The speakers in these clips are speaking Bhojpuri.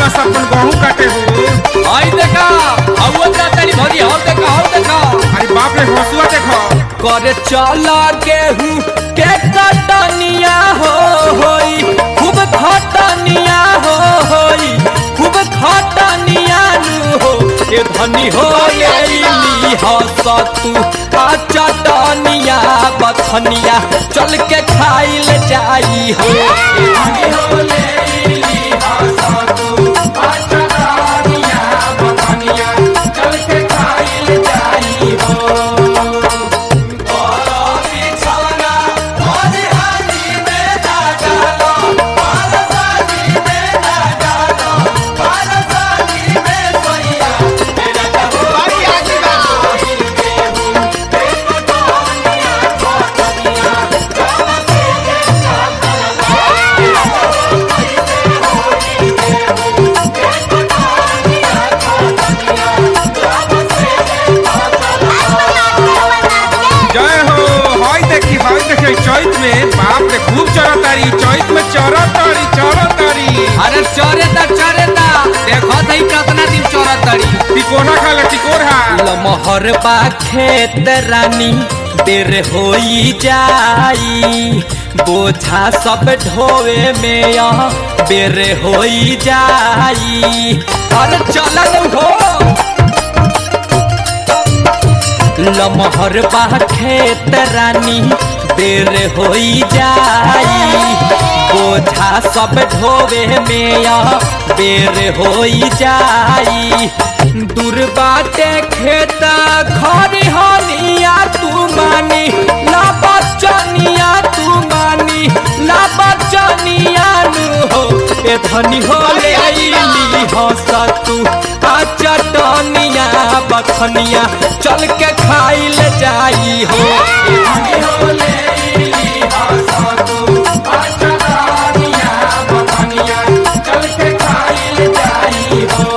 बस अपन गहूं काटे हो आई देखा हवा जातरी भरी हौ देखा हौ देखा अरे बाप रे हंसुआ देखो करे चला गेहूं के कटनिया हो होई खूब खटनिया हो होई खूब खटनिया नु हो ए धनी हो लेली हसतू आ चटनिया बथनिया चल के खाइल जाई हो ए धनी हो लेली हसतू आ चटनिया बथनिया चल के खाइल जाई हो जय हो हाय देखी हाय देखी चैत में बाप रे खूब चरतारी चैत में चरतारी चरतारी अरे चरे ता चरे ता देखो तई कितना दिन चोरा तड़ी तिकोना खा ले तिकोरा लमहर बा खेत रानी देर होई जाई बोझा सब ढोवे में या बेर होई जाई अरे चलन हो लमहर बा खेत रानी देर होई जाई बोझा सब ढोवे में या बेर होई जाई दूर बाटे खेत खरी हनिया तू मानी ला बचनिया तू मानी ला बचनिया नु हो ए धनी हो ले आईली हसतू आ चटनिया बखनिया चल के खाइल जाई हो ए धनी हो ले आईली हसतू आ चटनिया बखनिया चल के खाइल जाई हो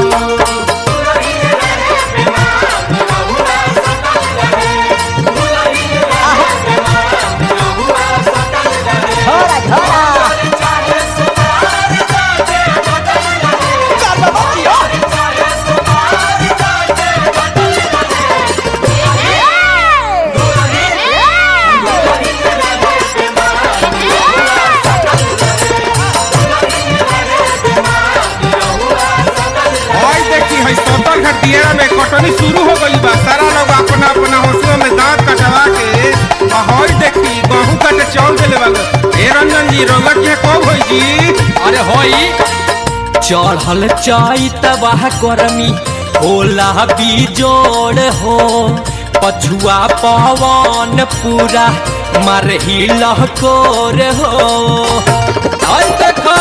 हाय देखी है सतर घाट दियारा में कटनी शुरू हो गई बा सारा लोग अपना अपना हंसुआ में दांत कटवा के आ हाय देखी गहूं काटे चौल देले वाले ए रंजन जी रंगत के कब होई जी अरे होई चढ़ल चैतवा करमी होला बिजोड़ हो पछुआ पवन पूरा मरही लहकोर हो आई देखा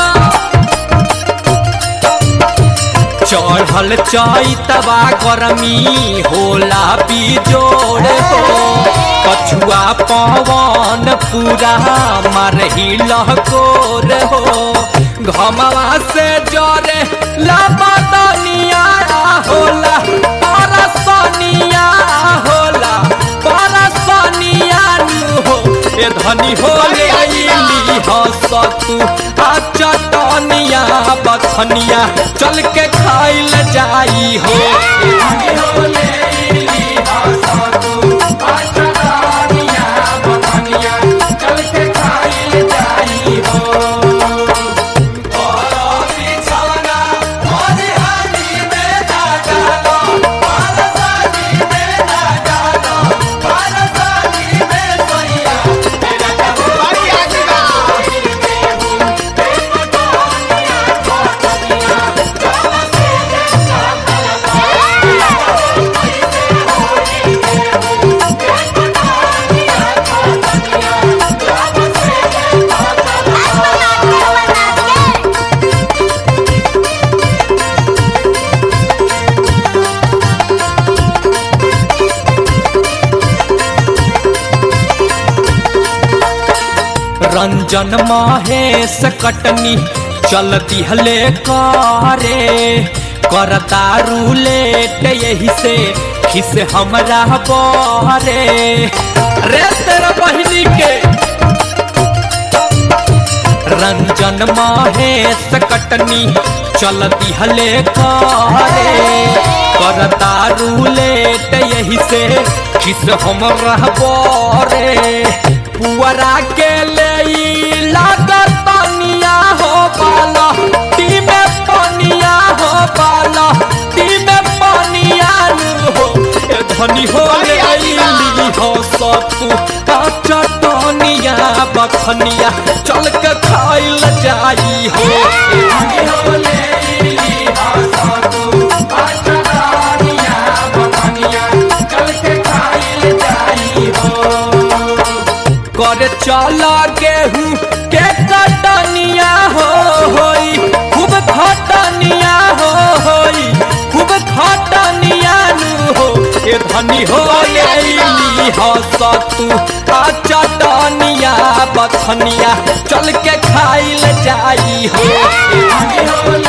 चढ़ल चैतवा गरमी होला बिजोड़ हो पछुआ पवन पूरा मरही लहकोर हो घमवा से जरे लापतनिया होला परसनिया होला परसनिया नु हो ए धनी हो ले आईली हसतू आ चटनिया बथनिया चल के खाइल जाई हो ए धनी हो ले आईली हसतू आ चटनिया बथनिया चल के खाइल जाई हो रंजन महेश कटनी चलती हले करे करता रूलेट यही से खिस हमरा बरे रे तेरा बहिनी के रंजन महेश कटनी चलती हले करे करता रूलेट यही से किस हम रहबो रे पुअरा के ले लागत पनिया हो पाला टी में पनिया हो पाला टी में पनिया नु हो ए धनी हो ले ली हो सतु का चटनिया बखनिया चल के खाइल जाई हो ए धनी हो ले ली हो सतु का चटनिया बखनिया चल के खाइल जाई हो कर चल गेहूं के कटनिया हो होई खूब खटनिया हो होई खूब खटनिया नु हो ए धनी हो लेली हो सतु आ चटनिया बथनिया चल के खाइल जाई हो ए धनी हो